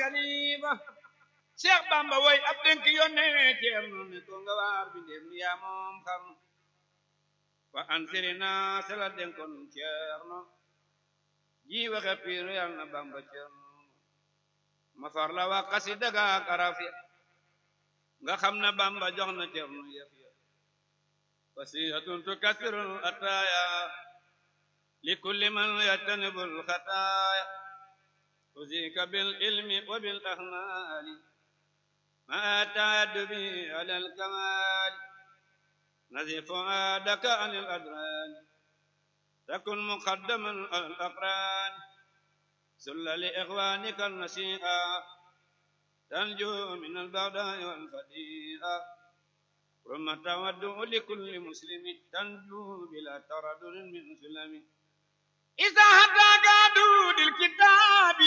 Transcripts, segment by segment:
kalifa Cheikh Bamba woy ab dénk yónnee Ceerno ne ko nga waar bi ndéem ni yaa moom xam fa ansiri naa sela dénkoon Ceerno ji waxe piiru yal na Bamba Ceerno ma far la wax xasida ga ak araf ya nga xam na Bamba jox na Ceerno yëf ya wasihatun tukassirul ataaya li kulli man yajtanibul xataaya usika bil ilmi wa bil ahmaali ma taaddubi ala al kamaali nazif fuaadaka an al adraani takun muqaddaman al aqraani sulla li ixwaanika nasiiha tanju min al bagdaai wal fadiiha ثم تودع لكل مسلم تنجو بلا تردد من سلم إذا هداك دود الكتاب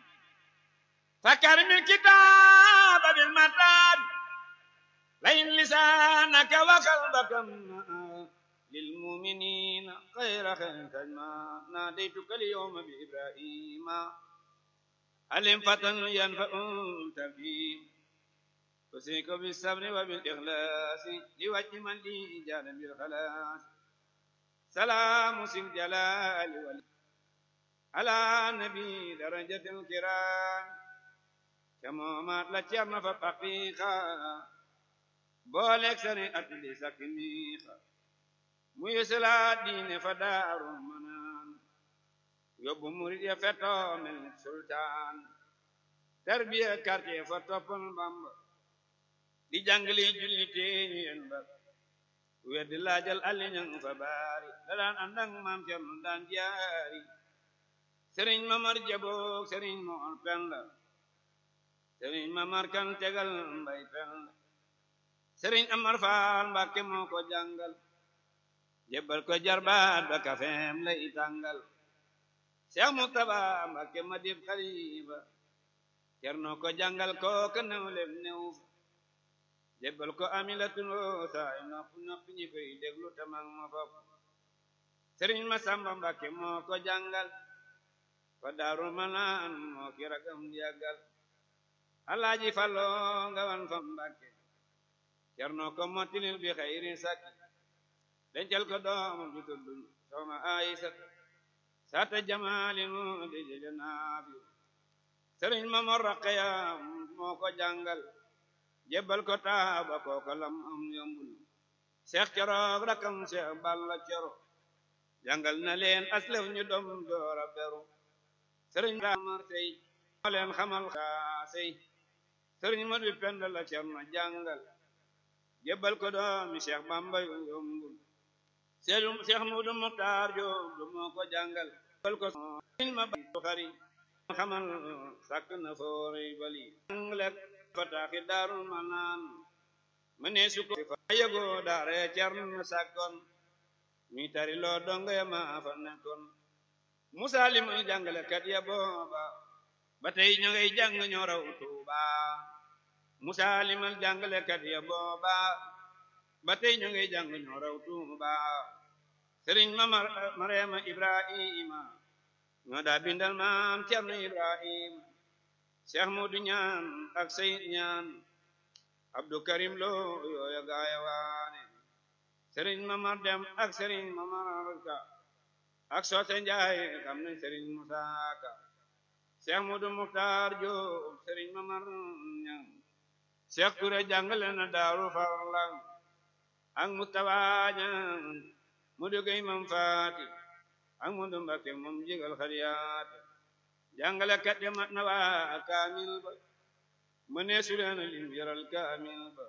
فكرم الكتاب بالمتاب لئن لسانك وقلبك للمؤمنين خير خير تجمع ناديتك اليوم بإبراهيم علم فتن ينفع تفهيم أوصيك بالصبر وبالإخلاص لوجه من لي جال بالخلاص سلام سي الجلال وال على نبي درجة الكرام كما ما تلتيرنا فبقيقا بولك سري أتلي سكنيخا ميسلا دين فدار منان يوب مريد يفتو من السلطان تربية كارتي فتوبن بامبا di jàngale julli teeñu yen ba weddi laajal alli ñang fa baari da daan ànd ak maam Cerno daan jaari sëriñ mamar jaboog sëriñ moor penda sëriñ mamar kan tegal mbay penda sëriñ amar faal mbàkke moo ko jàngal jébbal ko jarbaat ba kafeem lay tàngal Seex Mustaba mbàkke ma dib xalifa Cerno ko jàngal kooka new lem new jébbal ko amilatun woo saay nopp nopp ñi koy déglu tamang ma fop sëriñ ma samba mbàkke moo ko jàngal fa daaru manaan moo ki ragam yàggal alaaji fallo nga wan fa mbàkke cerno ko mottilil bi xayri sakki dencal ko doom ju tuddu soxna ayisa sata jamaalin mu di jële naafi sëriñ ma mor raqeya moo ko jàngal jébbal ko taaba kooka lam am yombul seex coroog rakam seex balla coro jàngal na leen aslef ñu dom doora beru sëriñ damar sey moo leen xamal kaa sey sëriñ ma du pend la cerno jàngal jébbal ko doomi seex bamba yu yombul seex seex mudu muxtaar joob du moo ko jàngal jébbal ko sëriñ ma xari xamal sàkk na foori bali jànglek fataaxi daarul manaan ma ne su ko fa yëgoo daare cerno sàkkoon mi tari loo donga ya ma fa nekkoon musa li muy jàngale kat ya booba ba tey ña ngay jàng ñoo raw tuuba musa li muy jàngale kat ya booba ba tey ña ngay jàng ñoo raw tuuba sëriñ ma mareema ibrahima ñoo daa bindal maam cerno ibrahima Cheikh Modou ñaan ak Seyid ñaan Abdou Karim Lo yooya gaaya waane Serigne Mamar Dem ak Serigne Mamar Ka ak Soote Njaay xam nañ Serigne Musa Ka Cheikh Modou Muxtaar Joob Serigne Mamar ñaan Cheikh Touré jàngale na Daaru Farlang ak Mustafa ñaan Modou Gay Mam Faati ak Modou Mbakke moom jigal xariyaat jàngale kat ya mat na waa kaamil ba ma nee su leen lim yaral kaamil ba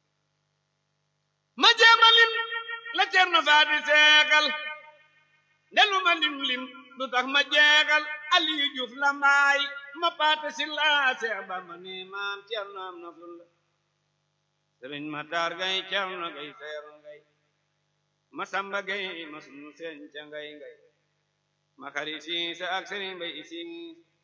ma jéema lim la Cerno Faati seekal ndelu ma lim lim du tax ma jeexal Aliyu Juuf la mbaay ma paate si laa seex ba ma nee maam Cerno am na ful la sëriñ ma taar gay Cerno gay seeru ngay ma samba gay ma sunu seen ca ngay ngay ma xari siis ak sëriñ bay siis